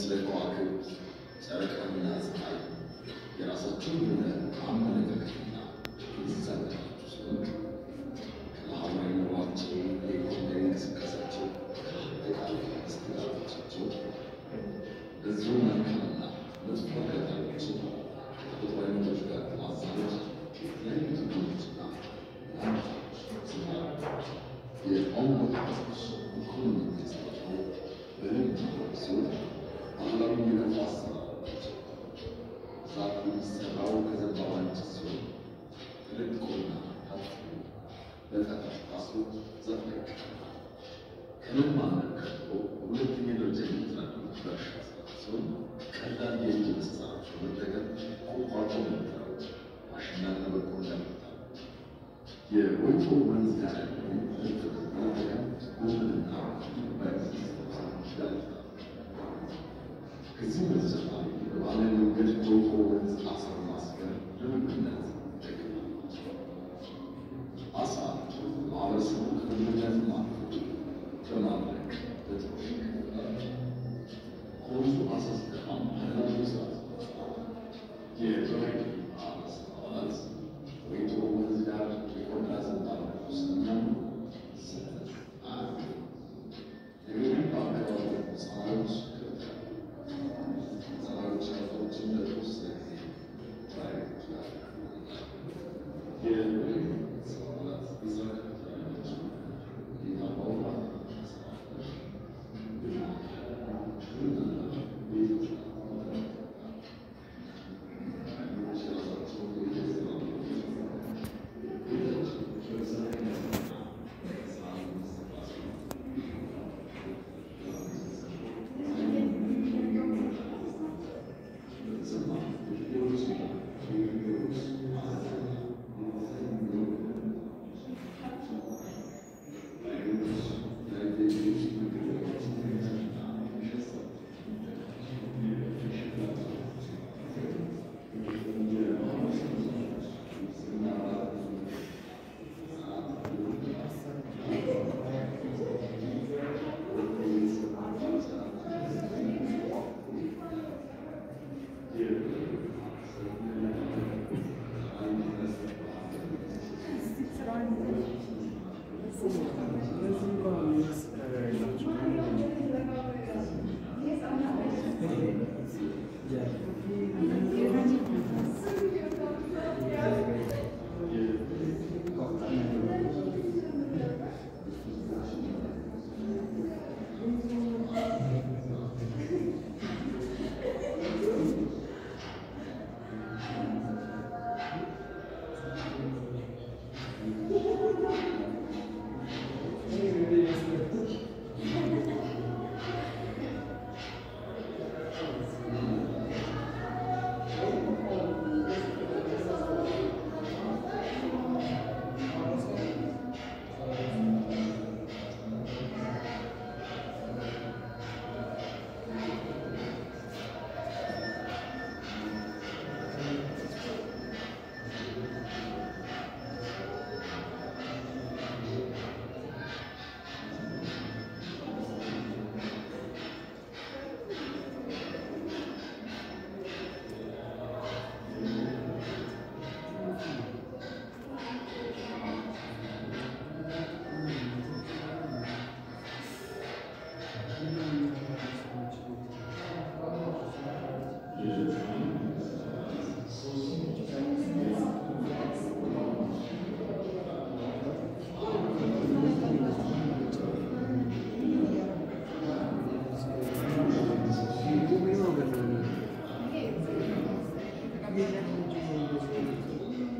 ስለ ከዋክብት ጨረቃና ፀሐይ የራሳቸው የሆነ አመለካከትና የተዛላቸው ሲሆን ከማህበራዊ ኑሯቸው የኢኮኖሚ እንቅስቃሴያቸው ከአጠቃላይ መስተጋብሮቻቸው በዚሁ መልካምና መጥፎ አጋጣሚዎችን ከተፈጥሮ አይነቶች ጋር ማዛመድ የተለያዩ ትምህርቶችና የቋንቋ ጥበቦች ኢኮኖሚ ገጽታቸው በደንብ ሲሆን ባህላዊ የከፋ አሰራሮች ዛፍ የሚሰራው ከዘንባባ እንጨት ሲሆን ተለቅቆና ታጥፎ በጠፈር ታስሮ ዛፍ ላይ ይቀመጣል። ከመማመር ቀጥሎ በሁለተኛ ደረጃ የሚተዳደሩት በእርሻ ስራ ሲሆን ቀላል የእጅ መሳሪያዎች በመጠቀም ቁጥቋጦ መትረው ማሽላና በቆሎ ያመርታሉ። የወይቶ ወንዝ ዳር ያለውን እርጥብ በመጠቀም ጎመንና በርዝ ያመርታሉ። ከዚህ በተጨማሪ በባህላዊ መንገድ ወይቶ ወንዝ አሳ በማስገር ለምግብነት ይጠቀማሉ። አሳ ማህበረሰቡ ከምግብነት አልፎ በማድረግ በጥሮሽ ይከፍላል። ከወንዙ አሳ ሲጠፋም ባህላዊ ስርዓት የትግራይ ማህበረሰብ አባላት ወይቶ ወንዝ ዳር የቆዳ ዘንባባ ስለሚያምኑ ስህተት አያደርጉም። ነገር ግን በአካባቢው ህፃናቶች ህፃናቶች ከብቶችን ለተወሰነ ጊዜ ማየት ይችላሉ። የህብረተሰብ አባላት እዛ ከተለያቸው የታባው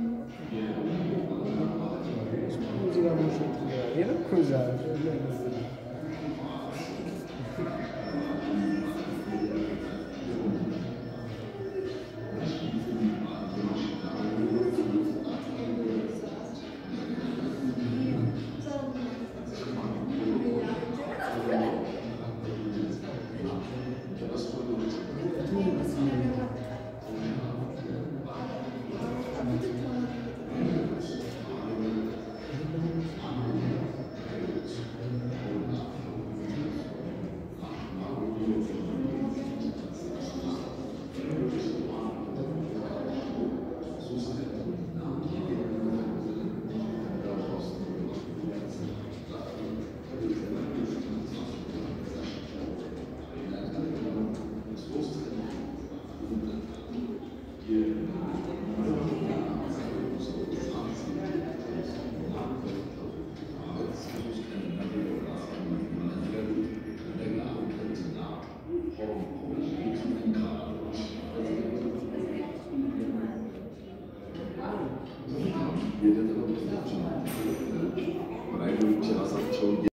ሙዚቃ